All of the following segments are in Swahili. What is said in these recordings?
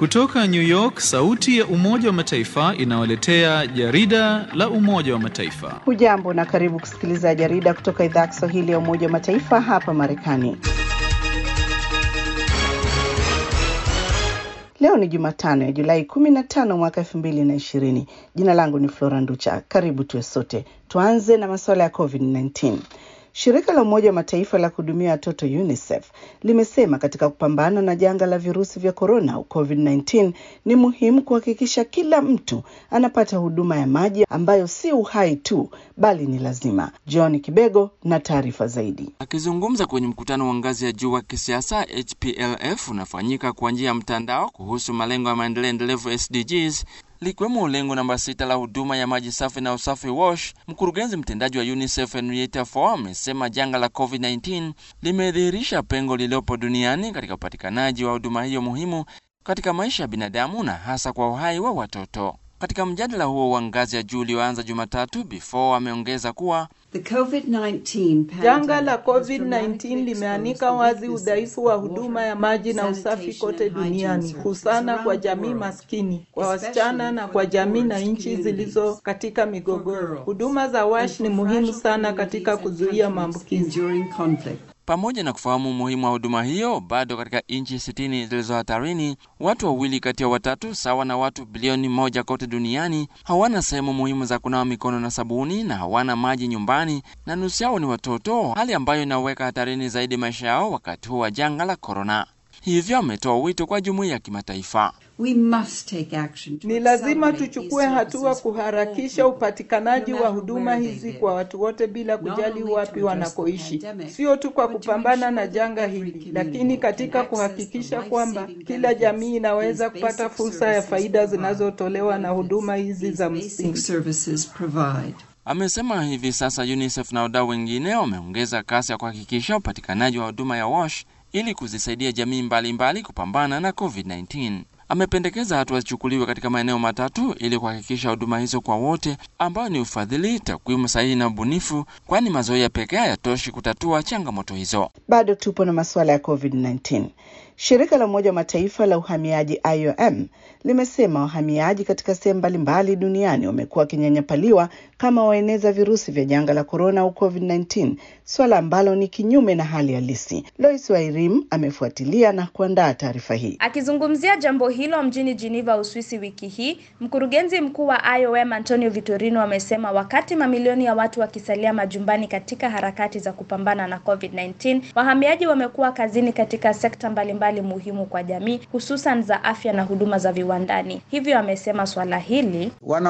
Kutoka New York, sauti ya Umoja wa Mataifa inawaletea jarida la Umoja wa Mataifa. Hujambo na karibu kusikiliza jarida kutoka idhaa ya Kiswahili ya Umoja wa Mataifa hapa Marekani. Leo ni Jumatano ya Julai 15 mwaka 2020. Jina langu ni Flora Nducha. Karibu tuwe sote. Tuanze na masuala ya COVID-19. Shirika la Umoja wa Mataifa la kuhudumia watoto UNICEF limesema katika kupambana na janga la virusi vya korona au COVID-19 ni muhimu kuhakikisha kila mtu anapata huduma ya maji ambayo si uhai tu bali ni lazima. John Kibego na taarifa zaidi. Akizungumza kwenye mkutano wa ngazi ya juu wa kisiasa HPLF unafanyika kwa njia ya mtandao kuhusu malengo ya maendeleo endelevu SDGs likiwemo lengo namba sita la huduma ya maji safi na usafi WASH. Mkurugenzi mtendaji wa UNICEF Henrietta Fore amesema janga la COVID-19 limedhihirisha pengo lililopo duniani katika upatikanaji wa huduma hiyo muhimu katika maisha ya binadamu na hasa kwa uhai wa watoto. Katika mjadala huo wa ngazi ya juu ulioanza Jumatatu, Before ameongeza kuwa janga la COVID-19 limeanika wazi udhaifu wa huduma ya maji na usafi kote duniani, husana kwa jamii maskini, kwa wasichana na kwa jamii na nchi zilizo katika migogoro. Huduma za WASH ni muhimu sana katika kuzuia maambukizi. Pamoja na kufahamu umuhimu wa huduma hiyo, bado katika nchi sitini zilizo hatarini, watu wawili kati ya watatu, sawa na watu bilioni moja kote duniani, hawana sehemu muhimu za kunawa mikono na sabuni na hawana maji nyumbani, na nusu yao ni watoto, hali ambayo inaweka hatarini zaidi maisha yao wakati huu wa janga la korona. Hivyo ametoa wito kwa jumuiya ya kimataifa. Ni lazima tuchukue hatua kuharakisha upatikanaji wa huduma hizi kwa watu wote bila kujali wapi wanakoishi, sio tu kwa kupambana na janga hili, lakini katika kuhakikisha kwamba kila jamii inaweza kupata fursa ya faida zinazotolewa na huduma hizi za msingi. Amesema hivi sasa UNICEF na wadau wengine wameongeza kasi ya kuhakikisha upatikanaji wa huduma ya WASH ili kuzisaidia jamii mbalimbali mbali kupambana na COVID-19. Amependekeza hatua zichukuliwe katika maeneo matatu ili kuhakikisha huduma hizo kwa wote, ambayo ni ufadhili, takwimu sahihi na ubunifu, kwani mazoea pekee hayatoshi kutatua changamoto hizo. Bado tupo na masuala ya COVID-19. Shirika la Umoja wa Mataifa la uhamiaji IOM limesema wahamiaji katika sehemu mbalimbali duniani wamekuwa wakinyanyapaliwa kama waeneza virusi vya janga la korona au COVID-19, swala ambalo ni kinyume na hali halisi. Lois Wairim amefuatilia na kuandaa taarifa hii. Akizungumzia jambo hilo mjini Geneva, Uswisi wiki hii, mkurugenzi mkuu wa IOM Antonio Vitorino amesema wakati mamilioni ya watu wakisalia majumbani katika harakati za kupambana na COVID-19, wahamiaji wamekuwa kazini katika sekta mbalimbali mbali muhimu kwa jamii, hususan za afya na huduma za viwandani. Hivyo amesema swala hili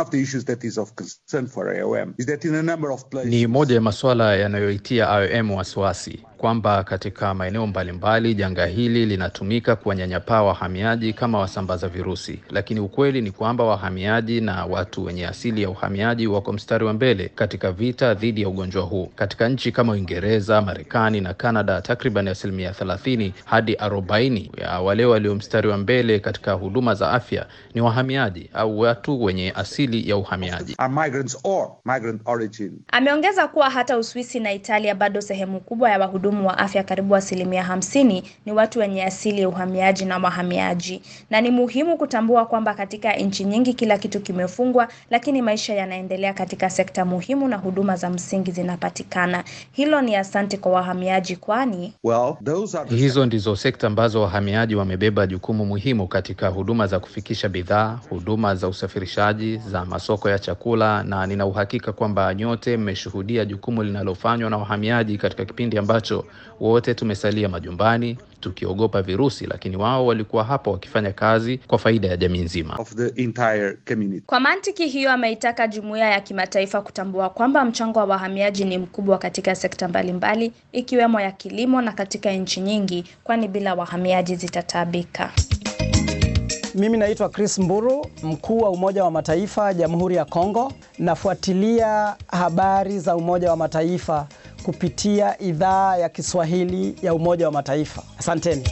ni moja ya masuala yanayoitia IOM wasiwasi kwamba katika maeneo mbalimbali janga hili linatumika kuwanyanyapaa wahamiaji kama wasambaza virusi, lakini ukweli ni kwamba wahamiaji na watu wenye asili ya uhamiaji wako mstari wa mbele katika vita dhidi ya ugonjwa huu. Katika nchi kama Uingereza, Marekani na Kanada, takriban asilimia 30 hadi 40 ya wale walio mstari wa mbele katika huduma za afya ni wahamiaji au watu wenye asili ya uhamiaji. Ameongeza kuwa hata Uswisi na Italia bado sehemu kubwa ya wahudumu wa afya karibu asilimia hamsini ni watu wenye asili ya uhamiaji na wahamiaji, na ni muhimu kutambua kwamba katika nchi nyingi kila kitu kimefungwa, lakini maisha yanaendelea katika sekta muhimu na huduma za msingi zinapatikana. Hilo ni asante kwa wahamiaji, kwani well, hizo ndizo sekta ambazo wahamiaji wamebeba jukumu muhimu katika huduma za kufikisha bidhaa, huduma za usafirishaji, za masoko ya chakula, na nina uhakika kwamba nyote mmeshuhudia jukumu linalofanywa na wahamiaji katika kipindi ambacho wote tumesalia majumbani tukiogopa virusi, lakini wao walikuwa hapo wakifanya kazi kwa faida ya jamii nzima. Kwa mantiki hiyo, ameitaka jumuiya ya kimataifa kutambua kwamba mchango wa wahamiaji ni mkubwa katika sekta mbalimbali ikiwemo ya kilimo na katika nchi nyingi, kwani bila wahamiaji zitataabika. Mimi naitwa Chris Mburu, mkuu wa Umoja wa Mataifa Jamhuri ya Kongo. Nafuatilia habari za Umoja wa Mataifa kupitia idhaa ya Kiswahili ya Umoja wa Mataifa. Asanteni.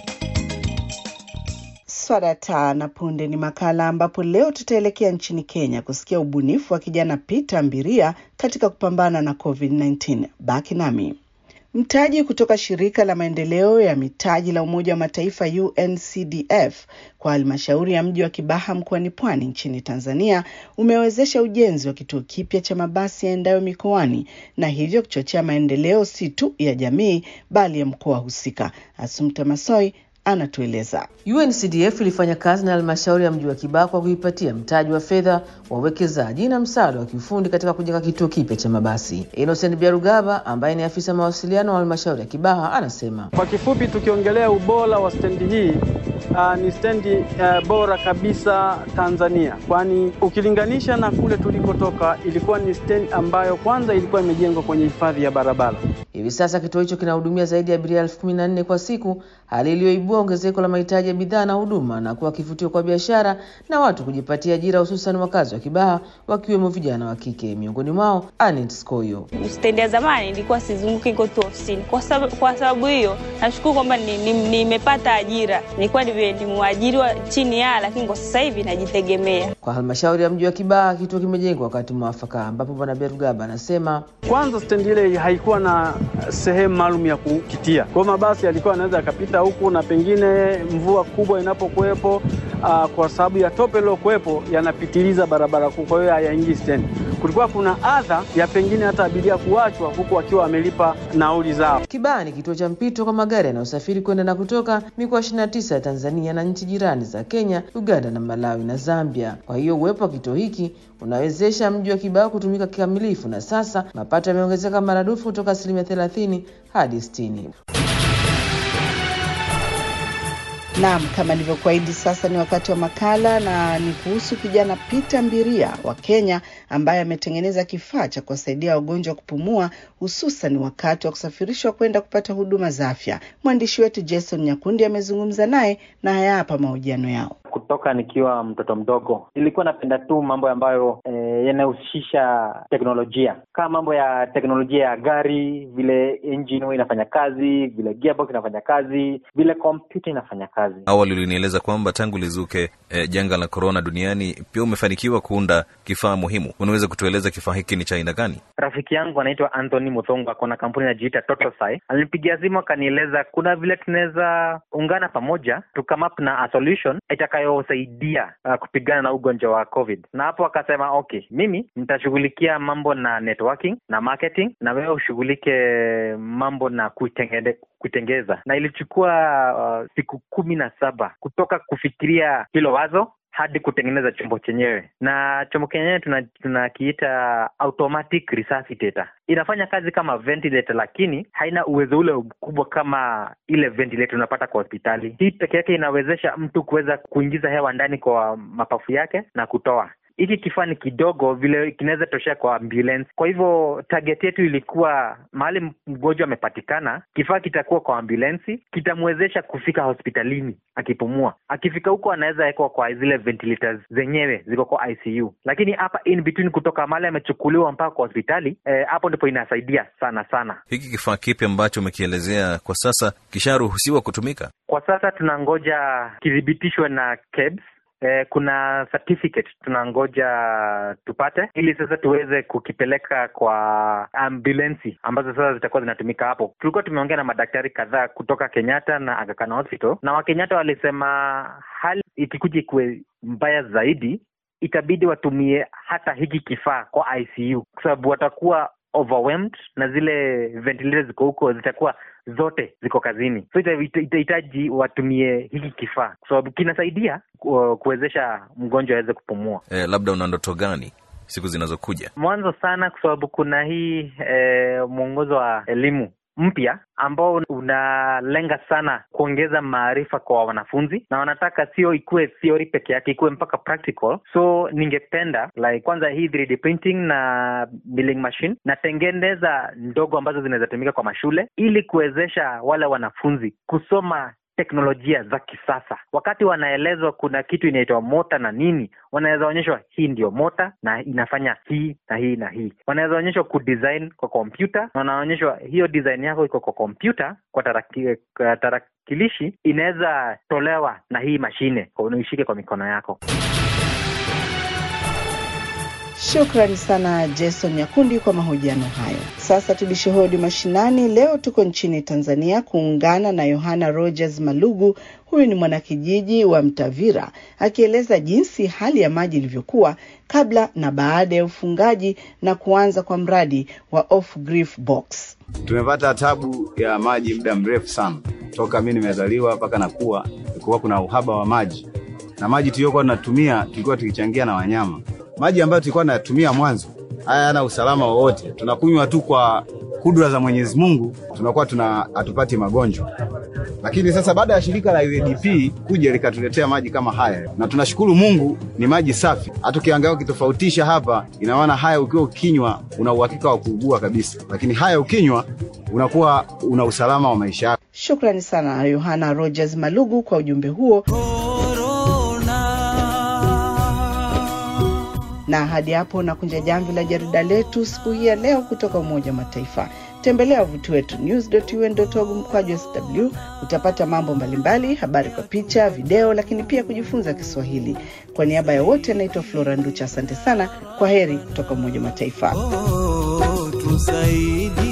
Swadata na punde ni makala ambapo leo tutaelekea nchini Kenya kusikia ubunifu wa kijana Peter Mbiria katika kupambana na COVID-19. Baki nami. Mtaji kutoka shirika la maendeleo ya mitaji la Umoja wa Mataifa UNCDF kwa halmashauri ya mji wa Kibaha mkoani Pwani nchini Tanzania umewezesha ujenzi wa kituo kipya cha mabasi yaendayo mikoani na hivyo kuchochea maendeleo si tu ya jamii bali ya mkoa husika. Asumta Masoi anatueleza. UNCDF ilifanya kazi na halmashauri ya mji wa Kibaha kwa kuipatia mtaji wa fedha wa uwekezaji na msaada wa kiufundi katika kujenga kituo kipya cha mabasi. Innocent Biarugaba ambaye ni afisa mawasiliano wa halmashauri ya Kibaha anasema, kwa kifupi, tukiongelea ubora wa stendi hii Uh, ni stendi uh, bora kabisa Tanzania, kwani ukilinganisha na kule tulikotoka, ilikuwa ni stendi ambayo kwanza ilikuwa imejengwa kwenye hifadhi ya barabara. Hivi sasa kituo hicho kinahudumia zaidi ya abiria elfu kumi na nne kwa siku, hali iliyoibua ongezeko la mahitaji ya bidhaa na huduma na kuwa kivutio kwa biashara na watu kujipatia ajira, hususan wakazi wa Kibaha wakiwemo vijana wa kike, miongoni mwao Anet Skoyo. Stendi ya zamani ilikuwa sizunguki iko tu ofisini. Kwa sababu kwa sababu hiyo nashukuru kwamba nimepata ni, ni ajira. Nilikuwa ni mwajiriwa chini ya, lakini kwa sasa hivi najitegemea. Kwa halmashauri ya mji wa Kibaha kituo kimejengwa wakati mwafaka, ambapo bwana Berugaba anasema kwanza stendi ile haikuwa na sehemu maalum ya kukitia, kwa hiyo mabasi yalikuwa yanaweza yakapita huku, na pengine mvua kubwa inapokuwepo, uh, kwa sababu ya tope lilokuwepo yanapitiliza barabara kuu, kwa hiyo hayaingii stendi. Kulikuwa kuna adha ya pengine hata abiria kuachwa huku wakiwa wamelipa nauli zao. Kibaha ni kituo cha mpito kwa magari yanayosafiri kwenda na kutoka mikoa 29 ya Tanzania na nchi jirani za Kenya, Uganda na Malawi na Zambia. Kwa hiyo uwepo wa kituo hiki unawezesha mji wa Kibaha kutumika kikamilifu, na sasa mapato yameongezeka maradufu kutoka asilimia 30 hadi 60. Naam, kama nilivyokuahidi, sasa ni wakati wa makala na ni kuhusu kijana Peter Mbiria wa Kenya ambaye ametengeneza kifaa cha kuwasaidia wagonjwa kupumua hususan wakati wa kusafirishwa kwenda kupata huduma za afya. Mwandishi wetu Jason Nyakundi amezungumza naye na haya hapa mahojiano yao. Kutoka nikiwa mtoto mdogo nilikuwa napenda tu mambo ambayo e, yanahusisha teknolojia, kama mambo ya teknolojia ya gari, vile engine huwa inafanya kazi, vile gearbox inafanya kazi, vile kompyuta inafanya kazi. Awali ulinieleza kwamba tangu lizuke e, janga la korona duniani pia umefanikiwa kuunda kifaa muhimu. Unaweza kutueleza kifaa hiki ni cha aina gani? Rafiki yangu anaitwa Anthony Muthongo, ako na kampuni inajiita Totosai. Alinipigia simu akanieleza kuna vile tunaweza ungana pamoja to come up na a solution itakayosaidia uh, kupigana na ugonjwa wa COVID. Na hapo akasema okay, mimi nitashughulikia mambo na networking na marketing, na wewe ushughulike mambo na kuitengene kuitengeza. Na ilichukua uh, siku kumi na saba kutoka kufikiria hilo wazo hadi kutengeneza chombo chenyewe, na chombo chenyewe tunakiita tuna automatic resuscitator. Inafanya kazi kama ventilator, lakini haina uwezo ule mkubwa kama ile ventilator unapata kwa hospitali. Hii peke yake inawezesha mtu kuweza kuingiza hewa ndani kwa mapafu yake na kutoa hiki kifaa ni kidogo vile kinaweza toshea kwa ambulance. Kwa hivyo target yetu ilikuwa mahali mgonjwa amepatikana, kifaa kitakuwa kwa ambulensi, kitamwezesha kufika hospitalini akipumua. Akifika huko anaweza wekwa kwa zile ventilators zenyewe ziko kwa ICU, lakini hapa in between, kutoka mahali amechukuliwa mpaka kwa hospitali hapo, eh, ndipo inasaidia sana sana. Hiki kifaa kipi ambacho umekielezea kwa sasa kisharuhusiwa kutumika? Kwa sasa tunangoja kithibitishwe na KEBS. Eh, kuna certificate tunangoja tupate ili sasa tuweze kukipeleka kwa ambulensi ambazo sasa zitakuwa zinatumika hapo. Tulikuwa tumeongea na madaktari kadhaa kutoka Kenyatta na Aga Khan Hospital, na Wakenyatta walisema hali ikikuja ikuwe mbaya zaidi, itabidi watumie hata hiki kifaa kwa ICU kwa sababu watakuwa overwhelmed na zile ventilators ziko huko zitakuwa zote ziko kazini, so itahitaji watumie hiki kifaa kwa sababu kinasaidia kuwezesha mgonjwa aweze kupumua. E, labda una ndoto gani siku zinazokuja? Mwanzo sana kwa sababu kuna hii e, mwongozo wa elimu mpya ambao unalenga sana kuongeza maarifa kwa wanafunzi na wanataka sio ikuwe theory peke yake, ikuwe mpaka practical. So ningependa like kwanza hii 3D printing na milling machine natengeneza ndogo ambazo zinaweza tumika kwa mashule ili kuwezesha wale wanafunzi kusoma teknolojia za kisasa. Wakati wanaelezwa kuna kitu inaitwa mota na nini, wanaweza onyeshwa hii ndio mota na inafanya hii na hii na hii. Wanaweza onyeshwa kudesign kwa kompyuta na wanaonyeshwa hiyo design yako iko kwa kompyuta, kwa taraki, tarakilishi inaweza tolewa na hii mashine, unaishike kwa mikono yako. Shukrani sana Jason Nyakundi kwa mahojiano hayo. Sasa tubishe hodi mashinani. Leo tuko nchini Tanzania kuungana na Yohana Rogers Malugu. Huyu ni mwanakijiji wa Mtavira akieleza jinsi hali ya maji ilivyokuwa kabla na baada ya ufungaji na kuanza kwa mradi wa Off Grief Box. Tumepata tabu ya maji muda mrefu sana, toka mimi nimezaliwa mpaka nakuwa, kulikuwa kuna uhaba wa maji, na maji tuliyokuwa tunatumia tulikuwa tukichangia na wanyama. Maji ambayo tulikuwa tunatumia mwanzo haya yana usalama wowote, tunakunywa tu kwa kudra za Mwenyezi Mungu, tunakuwa tuna hatupati magonjwa. Lakini sasa baada ya shirika la UNDP kuja likatuletea maji kama haya, na tunashukuru Mungu, ni maji safi. Hata ukiangalia ukitofautisha hapa, ina maana haya ukiwa ukinywa una uhakika wa kuugua kabisa, lakini haya ukinywa unakuwa una usalama wa maisha yako. Shukrani sana Yohana Rogers Malugu kwa ujumbe huo. na hadi hapo nakunja jamvi la jarida letu siku hii ya leo kutoka Umoja wa Mataifa. Tembelea wavuti wetu news.un.org mkwaju sw, utapata mambo mbalimbali, habari kwa picha, video, lakini pia kujifunza Kiswahili. Kwa niaba ya wote, anaitwa Flora Nducha. Asante sana, kwa heri kutoka Umoja wa Mataifa. Oh, tusaidie